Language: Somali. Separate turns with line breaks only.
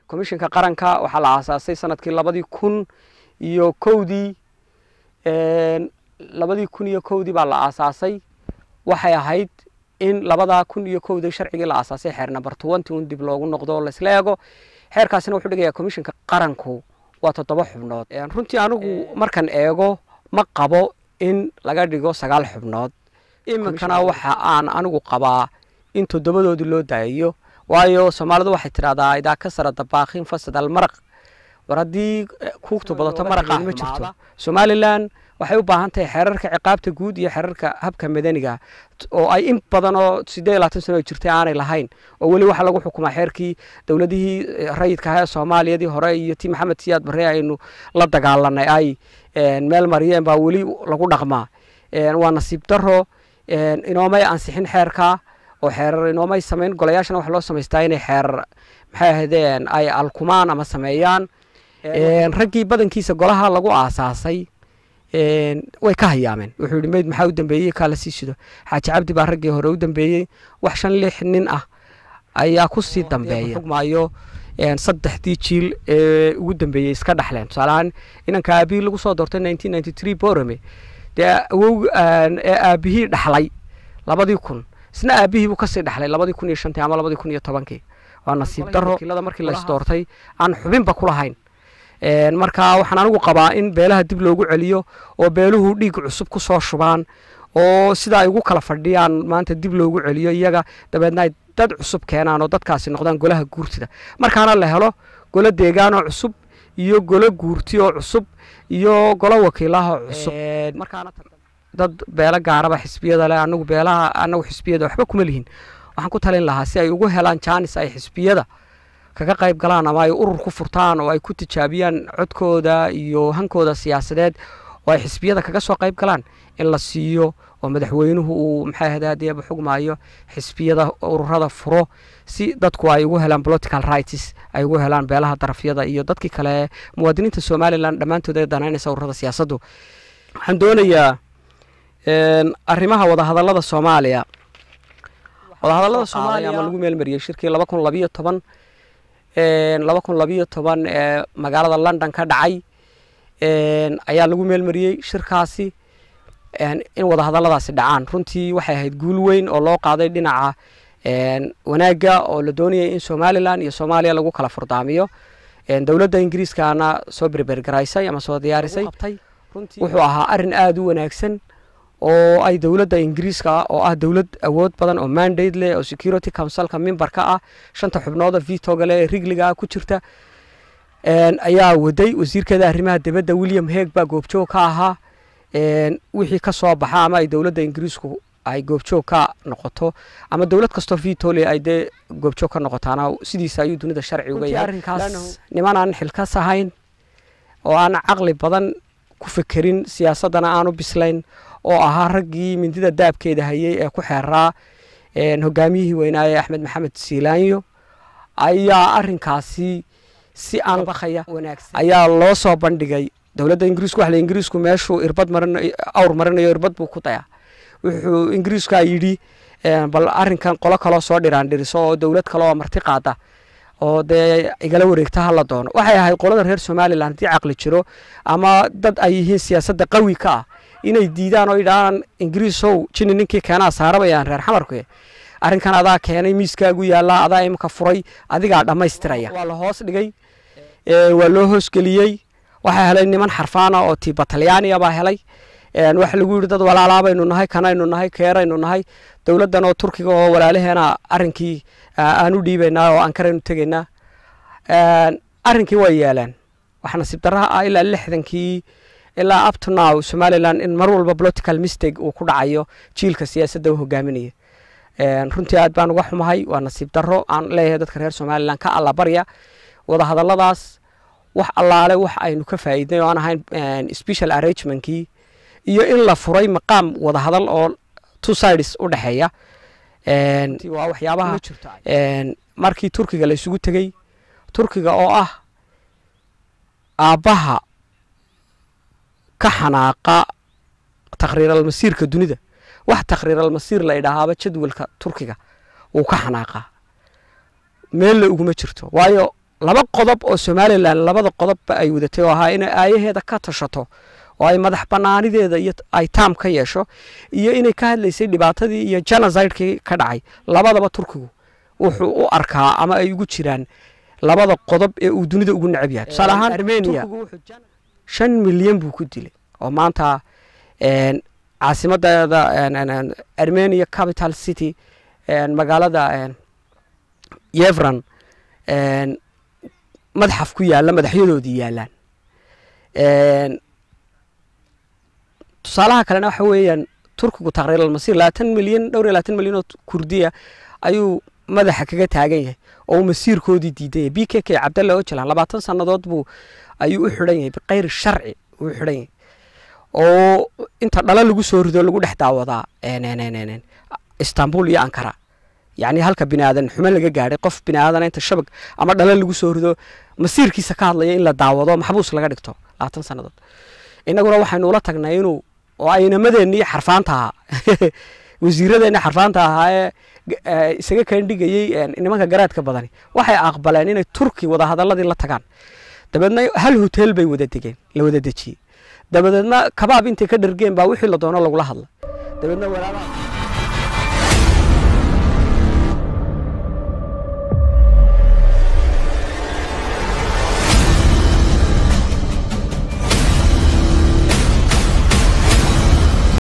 commishinka qaranka waxaa la aasaasay sanadkii labadii kun iyo kowdii labadii kun iyo kowdii baa la aasaasay waxay ahayd in labadaa kun iyo kowdii sharcigii la aasaasay xeer number twenty un dib loogu noqdo laisla eego xeerkaasina wuxuu dhigayaa commishinka qaranku waa toddoba xubnood runtii anigu markan eego ma qabo in laga dhigo sagaal xubnood iminkana waxa aan anigu qabaa in toddobadoodii loo daayayo waayo soomaalidu waxay tidhahdaa idaa ka sara dabaaqin fasad almaraq war haddii kuugtu badato maraqa ma jirto somalilan waxay u baahan tahay xeerarka ciqaabta guud iyo xeerarka habka madaniga oo ay in badan oo siddeed iyo labaatan sano jirtay aanay lahayn oo weli waxaa lagu xukumaa xeerkii dowladihii rayidka ahaa ee soomaaliyadii hore iyo tii maxamed siyaad barre aynu la dagaalanay ay meel mariyeen baa weli lagu dhaqmaa waa nasiib daro inoomay ansixin xeerka oo xeerar inoomay samayn golayaashana waxa loo samaystaa inay xeerar maxay ahaydeen ay alkumaan ama sameeyaan raggii badankiisa golaha lagu aasaasay way ka hayaameen wuxuu yihi meyd maxaa u dambeeyey kaa la sii sido xaaji cabdi baa raggii hore u dambeeyey wax shan lix nin ah ayaa kusii dambeeya xugmaayo saddexdii jiil ee ugu dambeeyey iska dhexleen tusaalahaan inanka aabihii lagu soo doortay nineteen ninety three borome dee awow ee aabihii dhaxlay labadii kun isna aabihii buu kasii dhexlay labadii kun iyo shantii ama labadii kun iyo tobankii waa nasiib daro wakiilada markii la isdoortay aan xubinba ku lahayn marka waxaan anigu qabaa in beelaha dib loogu celiyo oo beeluhu dhiig cusub ku soo shubaan oo sida ay ugu kala fadhiyaan maanta dib loogu celiyo iyaga dabeedna ay dad cusub keenaan oo dadkaasi noqdaan golaha guurtida markaana la helo golo deegaanoo cusub iyo golo guurti oo cusub iyo golo wakiilaha cusub dad beelo gaaraba xisbiyada leh anagu beelaha anagu xisbiyada waxba kuma lihin waxaan ku talin lahaa si ay ugu helaan jaanis ay xisbiyada kaga qayb galaan ama ay urur ku furtaan oo ay ku tijaabiyaan codkooda iyo hankooda siyaasadeed oo ay xisbiyada kaga soo qayb galaan in la siiyo oo madaxweynuhu uu maxay ahade hadeeba xugmaayo xisbiyada ururada furo si dadku ay ugu helaan political rights ay ugu helaan beelaha darafyada iyo dadkii kale muwaadiniinta somalilan dhammaantood ay danaynaysa ururada siyaasaddu waxaan doonayaa arrimaha wadahadallada soomaaliya wadahadallada soomaaliya ama lagu meelmariyey shirkii laba kun labiyo toban laba kun labiyo toban ee magaalada london ka dhacay ayaa lagu meelmariyey shirkaasi in wadahadalladaasi dhacaan runtii waxay ahayd guul weyn oo loo qaaday dhinaca wanaagga oo la doonayay in somalilan iyo soomaaliya lagu kala furdaamiyo dowladda ingiriiskana soo berbergaraysay ama soo diyaarisay wuxuu ahaa arin aada u wanaagsan oo ay dowladda ingiriiska oo ah dowlad awood badan oo mandate leh oo security councilka memberka ah shanta xubnooda vitoga leh ee rigliga ku jirta ayaa waday wasiirkeeda arrimaha dibadda william heeg baa goobjoog ka ahaa wixii ka soo baxa ama ay dowladda ingiriisku ay goobjoog ka noqoto ama dowlad kastoo vitole ay dee goobjoog ka noqotaana sidiisa ayuu dunida sharci uga yahay arrinkaas niman aan xilkas ahayn oo aan caqli badan ku fekerin siyaasaddana aanu bislayn oo ahaa raggii mindida daabkeeda hayay ee ku xeeraa hogaamiyihii weynaaye axmed maxamed siilaanyo ayaa arinkaasi si aan bakaya ayaa loo soo bandhigay dowladda ingiriisku waxle ingiriisku meeshuu irbad marinayo awr marinayo irbad buu ku dayaa wuxuu ingiriiskaa yidhi bal arrinkan qolo kaloo soo dhiraan dhiriso oo dowlad kale oo marti qaada oo dee igala wareegta hala doono waxay ahayd qolada reer somalilan haddii caqli jiro ama dad ay yihiin siyaasadda qawi ka ah inay diidaan oo yidhaahaan ingiriisow jini ninkii keenaa saarabayaan reer xamarku arrinkan adaa keenay miiskaagu yaallaa adaa imika furay adigaa dhammaystiraya waa la hoos dhigay waa loo hoosgeliyey waxaa helay niman xarfaana oo tiiba talyaaniya baa helay waxa lagu yidhi dad walaalaabaynu nahay kanaynu nahay keeraynu nahay dowladdan oo turkiga oo walaalaheena arrinkii aan u dhiibaynaa oo ankaraynu tegaynaa arrinkii way yeeleen waxa nasiib darraha ah ilaa lixdankii ilaa up to now somaliland in mar walba political mistake uu ku dhacayo jiilka siyaasadda u hogaaminaya runtii aad baan uga xumahay waa nasiib darro aan leeyahay dadka reer somaliland ka allabarya wadahadalladaas wax allaale wax aynu ka faa'iidnay oo aan ahayn special arrangementkii iyo in la furay maqaam wadahadal oo two sides u dhexeeya waa waxyaabaha markii turkiga la isugu tegey turkiga oo ah aabbaha ka xanaaqa takhriiralmasiirka dunida wax takhriiralmasiir la idhaahaaba jadwalka turkiga wuu ka xanaaqaa meella uguma jirto waayo laba qodob oo somalilan labada qodobba ay wadatay oo ahaa inay aayaheeda ka tashato oo ay madax banaanideeda iyo ay taam ka yeesho iyo inay ka hadlaysay dhibaatadii iyo genocidekii ka dhacay labadaba turkigu wuxuu u arkaa ama ay ugu jiraan labada qodob ee uu dunida ugu necab yahay tusaale ahaan armenia shan milyan buu ku dilay oo maanta caasimadeeda armenia capital city magaalada yevran madxaf ku yaalla madaxyadoodii yaallaan tusaalaha kalena waxa weeyaan turkigu taqriir almasiir labaatan milyan dhowr iyo labaatan milyan oo kurdiya ayuu madaxa kaga taagan yahay oo uu masiirkoodii diidan yahay b k k cabdalle ojalan labaatan sannadood buu ayuu u xidhan yahay biqayri sharci uu xidhan yahay oo inta dhalo lagu soo rido lagu dhex daawadaa istanbul iyo ankara yacni halka bini aadan xumo laga gaadhay qof bini aadana inta shabag ama dhalo lagu soo rido masiirkiisa ka hadlaya in la daawado maxbuus laga dhigto labaatan sannadood innaguna waxaynu ula tagnay inuu oo aynamadeennii xarfaanta ahaa wasiiradeenni xarfaanta ahaa ee isaga kaandhigayey nimanka garaadka badani waxay aqbaleen inay turki wadahadaladii la tagaan dabeedna hal hotel bay wada degeen la wada dejiyey dabadeedna kabaab intay ka dhargeen baa wixii la doono lagula hadla dabeedna walaalaa